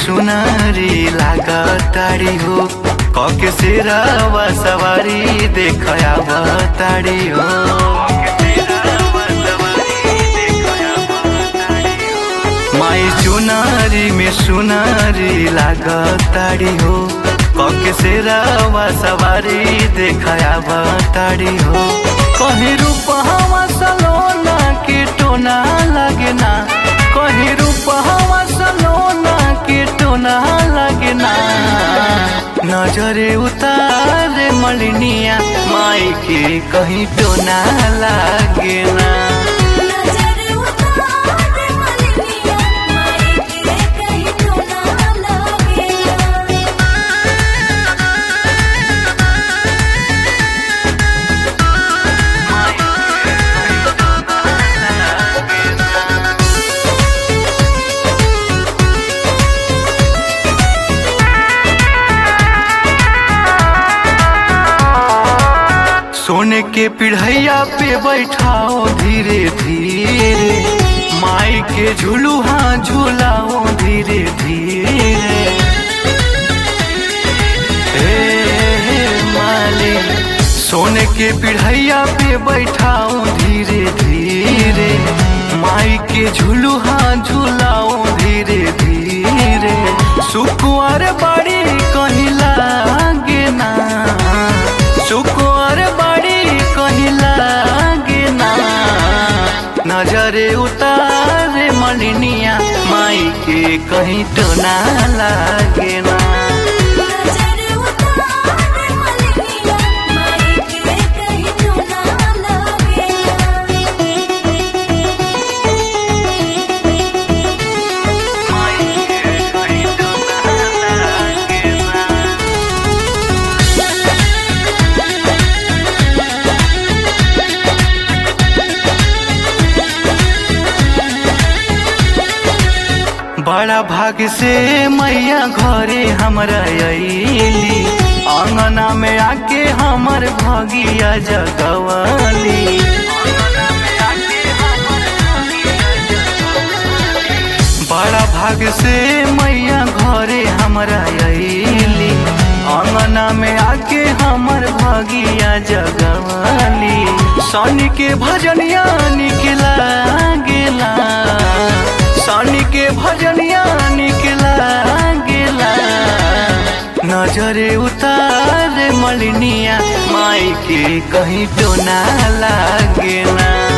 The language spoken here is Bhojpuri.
सुनारी लागताड़ी हो कके सिरावा सवारी देखया बताड़ी हो माई चुनारी में सुनारी लागताड़ी हो कके सिरावा सवारी देखया बताड़ी हो कहीं रूपवा सलोना के टोना लगना कहीं रूपवा सलोना के टोना लगना नजरे उतारे मलिनिया माई के कहीं टोना लगना नजर उतारे मलिनिया माई के कहीं तो ना लगेला सोने के पिढ़ैया पे बैठाओ धीरे धीरे माई के झूलुहा झूलाओ धीरे धीरे हे माली सोने के पिढ़ैया पे बैठाओ धीरे धीरे माई के झूलुहा झूलाओ धीरे धीरे सुकुआर बाड़ी कहीं लागे ना सुकुआर बाड़ी कहीं लागे ना नजरे उतारे मलिनिया माई के कहीं तो ना लागे ना नजर उतारे मलिनिया माई के कहीं तो ना लगेला बड़ा भाग से मैया घरे हमरा अली अंगना में आके हमर भगिया जगवाली बड़ा भाग से मैया घरे हमरा अली अंगना में आके हमर भगिया जगवाली शनि के भजनिया निकला गेला शनि के भजनिया निकला गेला नजरे उतारे मलिनिया माई के कहीं तो ना लागेला